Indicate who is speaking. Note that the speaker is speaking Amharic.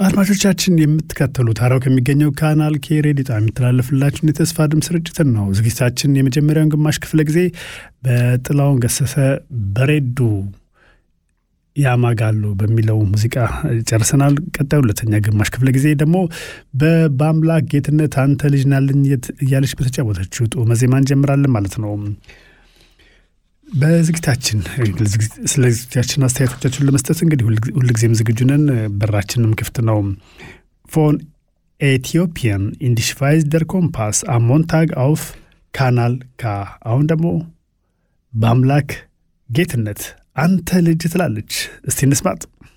Speaker 1: አድማጮቻችን የምትከተሉት ሀራው ከሚገኘው ካናል ኬ ሬዲዮ ጣቢያ የሚተላለፍላችሁን የተስፋ ድምፅ ስርጭትን ነው። ዝግጅታችን የመጀመሪያውን ግማሽ ክፍለ ጊዜ በጥላውን ገሰሰ በሬዱ ያማጋሉ በሚለው ሙዚቃ ጨርሰናል። ቀጣዩ ሁለተኛ ግማሽ ክፍለ ጊዜ ደግሞ በአምላክ ጌትነት አንተ ልጅ ናልኝ እያለች በተጫወተችው ጡመ ዜማ እንጀምራለን ማለት ነው። በዝግጅታችን ስለ ዝግጅታችን አስተያየቶቻችሁን ለመስጠት እንግዲህ ሁልጊዜም ዝግጁ ነን። በራችንም ክፍት ነው። ፎን ኤቲዮፒያን ኢንዲሽቫይዝ ደር ኮምፓስ አሞንታግ አውፍ ካናል ካ። አሁን ደግሞ በአምላክ ጌትነት አንተ ልጅ ትላለች። እስቲ እንስማጥ።